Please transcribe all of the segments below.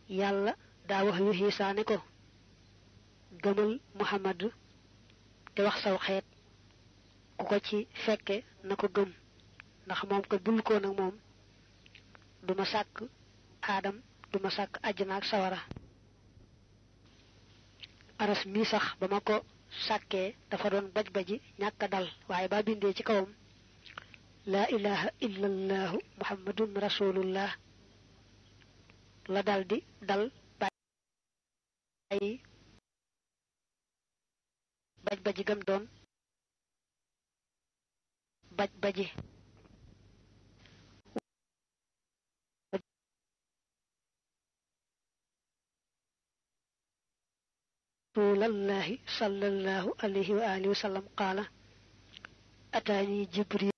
yàlla daa wax yu xiisaa ne ko gëmal muhammad te wax saw xeet ku ko ci fekke na ko gëm ndax moom ko bul ko nag moom duma sàkk aadam duma sàkk àjjana ak sawara aras mi sax ba ma ko sàkkee dafa doon baj baji ñàkk a dal waaye ba bindee ci kawam laa ilaha illallahu muhammadun rasulullah la dal di dal bàyyi baj baji gam doon baj baji rasulallahi sallallahu alayhi wa alihi wa sallam qaala ataani jibril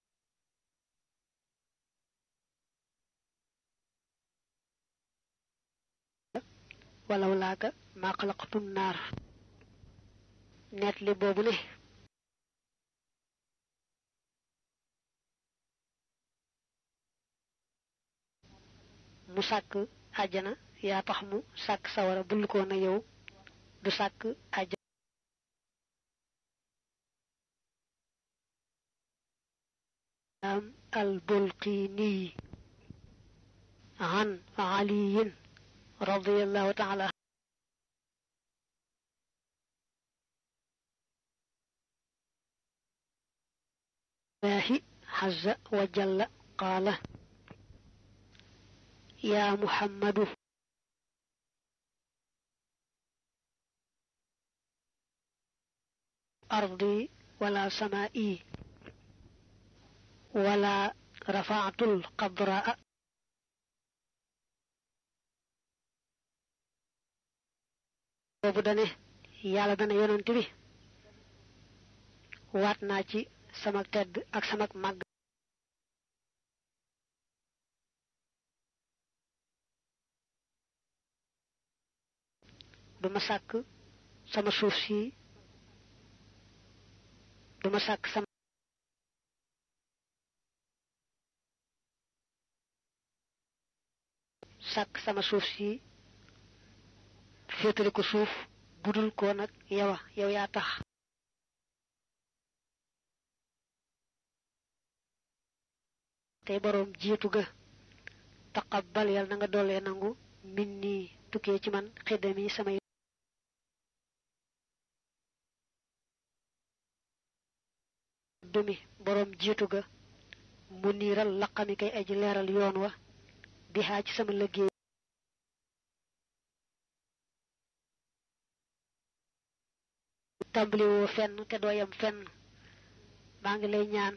walaw laaka maa xalaqtu naar net li boobu ne mu sàkk àjjana yaa tax mu sàkk sawara bul ko na yow du sàkk àjjana am al bulqini an aliyin radiyallahu taala الله عز وجل قال يا محمد أرضي ولا سمائي ولا رفعت القبراء boobu dane yàlla dana yonent bi waat naa ci sama tedd ak sama màgg duma sàkk sama suuf si duma sàkk sama sàkk sama suuf si féetale ko suuf budul ko nag yowa yow yaa tax tey boroom jiitu ga taqabbal yal na nga doolee nangu min nii tukkee ci man xeddami samay dumi boroom jiitu ga mu niiral laqami kay aji leeral yoon wa bi xaa ci sama liggéey tàmbali woo fenn te doo yem fenn maa ngi lay ñaan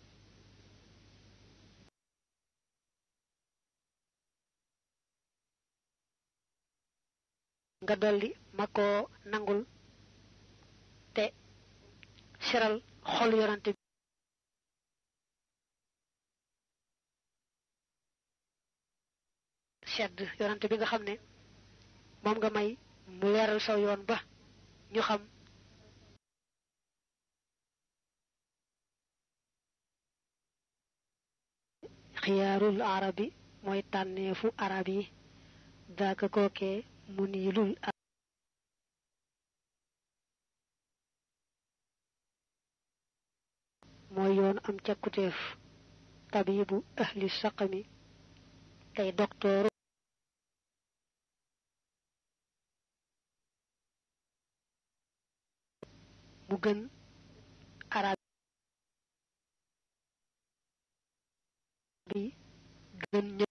nga dolli ma ko nangul te seral xol yonante bi sedd yonante bi nga xam ne moom nga may mu leeral saw yoon ba ñu xam xiyaarul arabi mooy tànneefu arab yi daaka kookee mu niilul mooy yoon am cakkutéef tabibu ahli saqami tey doktooru mu gën arab bi gën ñë